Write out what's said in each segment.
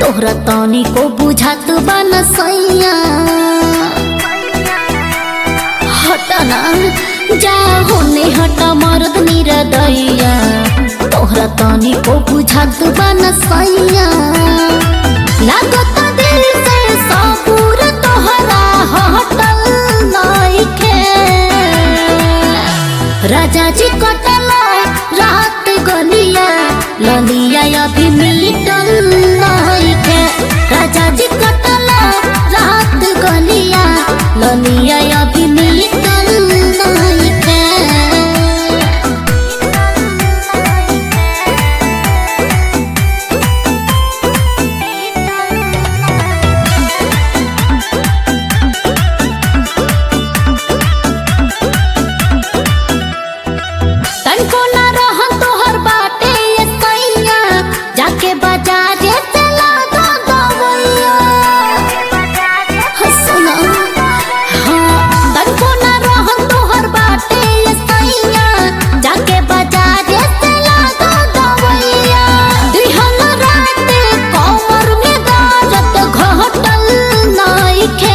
तोहरा तनी को बुझात बा न सैया हटना जा होने हटा मर्द निरदैया तोहरा तनी को बुझात बा न सैया लागत दिल से सबूर तोहरा हटल नइखे राजा जी कटला रात गलिया ललिया अभी मिटल नइखे राजा जी कटला रात गलिया ललिया अभी मिटल नइखे तनको ना रहन तोहर बाटे ये सैया जाके बाजारे से लागा दवैया हाँ, सुना हाँ तनको ना रहन तोहर बाटे ये सैया जाके बाजारे से लागा दवैया दिहन रात कमर में गाजत घटल नइखे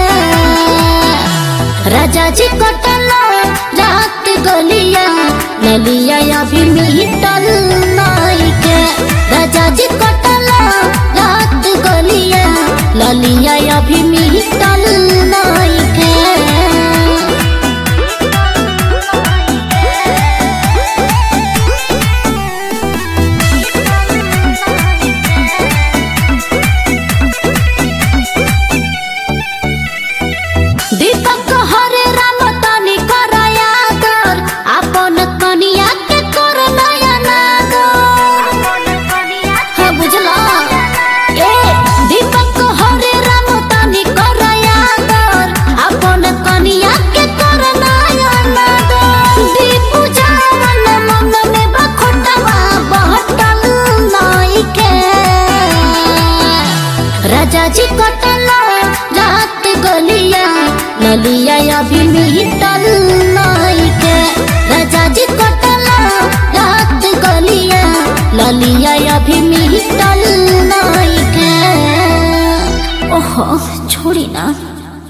राजा जी कटला रात गलिया ललिया अभी मिटल नइखे राजा जी कटला रात गलिया ललिया अभी मिटल नइखे दीपक हरे राम तनी करया कर अपन कनिया के कर नया नागर हाँ बुझला ए दीपक हरे राम तनी करया कर अपन कनिया के कर नया नागर दीपू जावन मन में बखोटवा बहटल नइखे राजा जी कटला रात गलिया ललिया अभी मिटल नइखे राजा जी कटला रात गलिया ललिया अभी मिटल नइखे ओहो छोड़ी ना